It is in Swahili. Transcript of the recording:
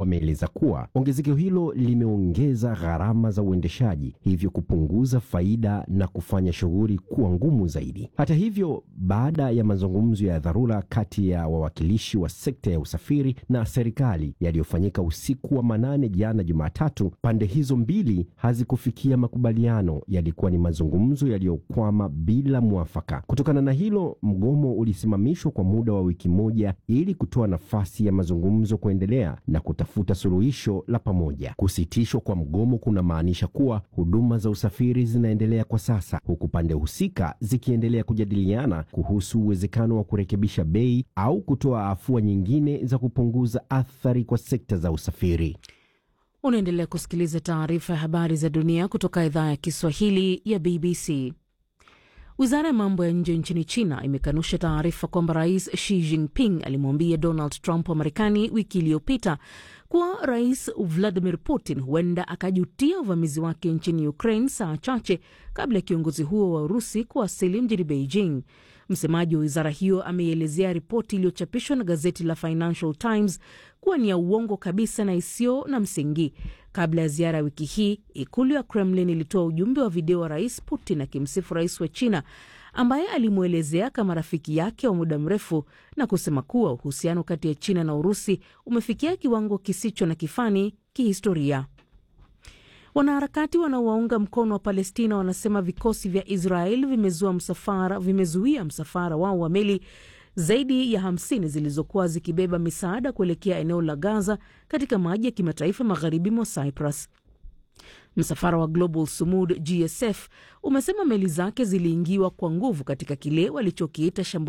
wameeleza kuwa ongezeko hilo limeongeza gharama za uendeshaji, hivyo kupunguza faida na kufanya shughuli kuwa ngumu zaidi. Hata hivyo, baada ya mazungumzo ya dharura kati ya wawakilishi wa sekta ya usafiri na serikali yaliyofanyika usiku wa manane jana Jumatatu, pande hizo mbili hazikufikia makubaliano. Yalikuwa ni mazungumzo yaliyokwama bila mwafaka. Kutokana na hilo, mgomo ulisimamishwa kwa muda wa wiki moja ili kutoa nafasi ya mazungumzo kuendelea na kutafuta suluhisho la pamoja. Kusitishwa kwa mgomo kunamaanisha kuwa huduma za usafiri zinaendelea kwa sasa, huku pande husika zikiendelea kujadiliana kuhusu uwezekano wa kurekebisha bei au kutoa afua nyingine za kupunguza athari kwa sekta za usafiri. Unaendelea kusikiliza taarifa ya habari za dunia kutoka idhaa ya Kiswahili ya BBC. Wizara ya mambo ya nje nchini China imekanusha taarifa kwamba Rais Xi Jinping alimwambia Donald Trump wa Marekani wiki iliyopita kuwa Rais Vladimir Putin huenda akajutia uvamizi wake nchini Ukraine saa chache kabla ya kiongozi huo wa Urusi kuwasili mjini Beijing. Msemaji wa wizara hiyo ameielezea ripoti iliyochapishwa na gazeti la Financial Times kuwa ni ya uongo kabisa na isiyo na msingi. Kabla ya ziara ya wiki hii, ikulu ya Kremlin ilitoa ujumbe wa video wa Rais Putin akimsifu rais wa China ambaye alimwelezea kama rafiki yake wa muda mrefu na kusema kuwa uhusiano kati ya China na Urusi umefikia kiwango kisicho na kifani kihistoria. Wanaharakati wanaowaunga mkono wa Palestina wanasema vikosi vya Israel vimezua msafara, vimezuia msafara wao wa meli zaidi ya hamsini zilizokuwa zikibeba misaada kuelekea eneo la Gaza katika maji ya kimataifa magharibi mwa Cyprus. Msafara wa Global Sumud GSF umesema meli zake ziliingiwa kwa nguvu katika kile walichokiita